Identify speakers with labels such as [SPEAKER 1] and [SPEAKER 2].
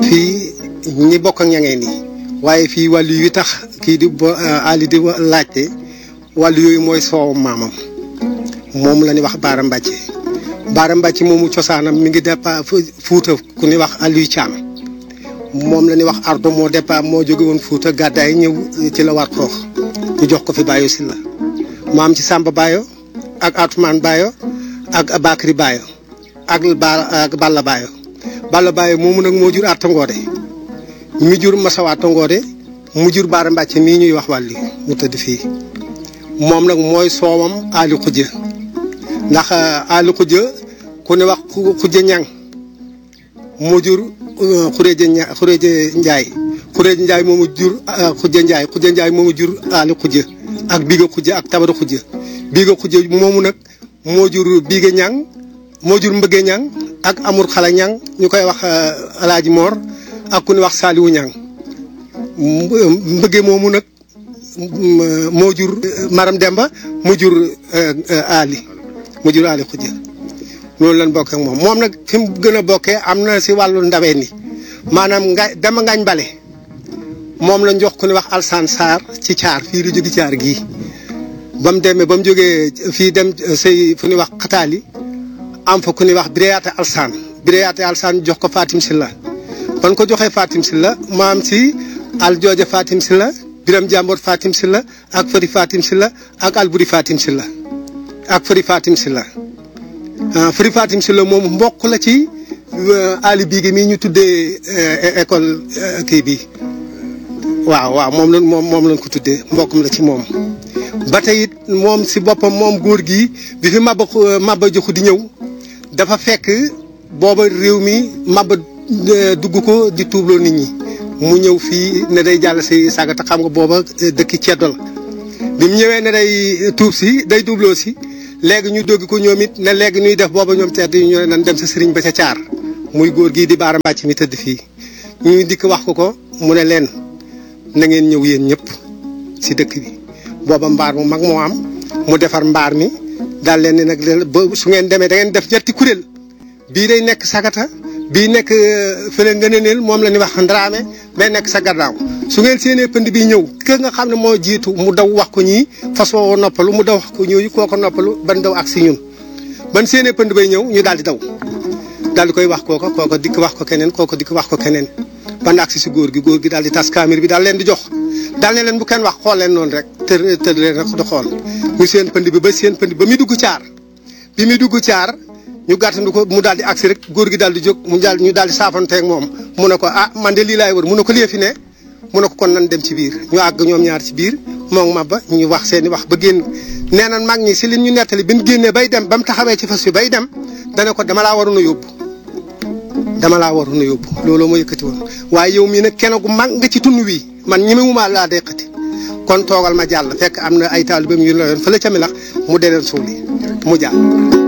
[SPEAKER 1] fii ñi bokk ak ñangeen yi waaye fii wàllu yu tax kii di bo Ali di laajte wàllu yooyu mooy soowam maamam moom la ñuy wax Baara Mbàcce Baara Mbàcce moomu cosaanam mi ngi départ Fuuta ku ñuy wax Aliou Thiam moom la ñuy wax Ardo moo départ moo jóge woon Fuuta gàddaay ñëw ci la war xoox ñu jox ko fi Bayo Silla maam ci Samba Bayo ak Atumaan Bayo ak Bakri Bayo ak Ba ak Balla Bayo Balla Bayo moomu nag moo jur Atta Ngoode mi jur Masawa Atta Ngoode mu jur Baara Mbàcce mii ñuy wax wàlli mu tëdd fii moom nag mooy soowam Ali Khoudia ndax Ali Khoudia ku ne wax Khoudia Ñang moo jur Xureeja Ña Xureeja Njaay Xureeja Njaay moomu jur Khoudia Njaay Khoudia Njaay moomu jur Ali Khoudia ak Biga Khoudia ak Tabara Khoudia Biga Khoudia moomu nag moo jur Biga Ñang moo jur Mbëgge Ñang ak Amur Xala Ñang ñu koy wax Alaaji Moor ak ku ne wax Saaliwu Ñang Mbëgge moomu nag moo jur Maram Demba mu jur Ali mu jur Ali Khoudia loolu lañ bokk ak moom moom nag fi mu gën a bokkee am na si wàllu ndaween ni maanaam nga dama ngañ bale moom lañ jox ku ne wax Alsaan Saar ci caar fii lu jóge caar gii ba mu demee ba mu jógee fii dem sëy fu ñuy wax xataali am fa ku ñuy wax Biréyaate Alsaan Biréyaate Alsaan jox ko Fatim Silla ban ko joxee Fatim Silla maam si al jooja Fatim Silla biram jàmboot Fatim Silla ak fëri Fatim Silla ak alburi Fatim Silla ak fëri Fatim Silla fëri Fatim Silla moom mbokk la ci Ali Biigi mii ñu tuddee école kii bi waaw waaw moom lañ moom moom lañ ko tuddee mbokkum la ci moom. ba tey it moom si boppam moom góor gi bi fi Maba Maba Jaxu di ñëw dafa fekk booba réew mi Maba dugg ko di tuubloo nit ñi. mu ñëw fii ne day jàll si sagata xam nga booba dëkki ceddo la bi mu ñëwee ne day tuub si day dubloo si léegi ñu doggi ko ñoom it ne léegi ñuy def booba ñoom cedd yi ñu ne nan dem sa sëriñ ba ca caar muy góor gii di baara mbàcc mi tëdd fii ñuy dikk wax ko ko mu ne leen na ngeen ñëw yéen ñëpp si dëkk bi booba mbaar mu mag moo am mu defar mbaar mi daal leen ne nag ba su ngeen demee da ngeen def ñetti kuréel bii day nekk sagata bii nekk fële nga ne neel moom la ñuy wax ndaraame bay nekk sa gannaaw su ngeen séenee pënd bi ñëw ke nga xam ne moo jiitu mu daw wax ko ñii fas woo noppalu mu daw wax ko ñooñu koo ko noppalu ban daw ak si ñun ban séenee pënd bay ñëw ñu daal di daw daal di koy wax kooko kooko dikk wax ko keneen kooko dikk wax ko keneen ban ak si si góor gi góor gi daal di tas kaamir bi daal leen di jox daal ne leen bu kenn wax xool leen noonu rek të tëdd leen rek di xool ñu seen pënd bi ba seen pënd ba muy dugg caar bi muy dugg caar ñu gàttandu ko mu daal di agsi rek góor gi daal di jóg mu daal ñu daal di saafanteeg moom mu ne ko ah man de lii laay wër mu ne ko lii fi ne mu ne ko kon nan dem ci biir ñu àgg ñoom ñaar ci biir moom Maba ñu wax seen i wax ba génn nee na mag ñi si li ñu nettali bi ñu génnee bay dem ba mu taxawee ci fas bi bay dem dana ko dama laa waroon a yóbbu dama laa waroon a yóbbu looloo ma yëkkati woon waaye yow mii nag kenn gu mag nga ci tund wi man ñemewuma laa deqati kon toogal ma jàll fekk am na ay taalibeem yu la yoon fële ca mi lax mu deneen suuli mu jàll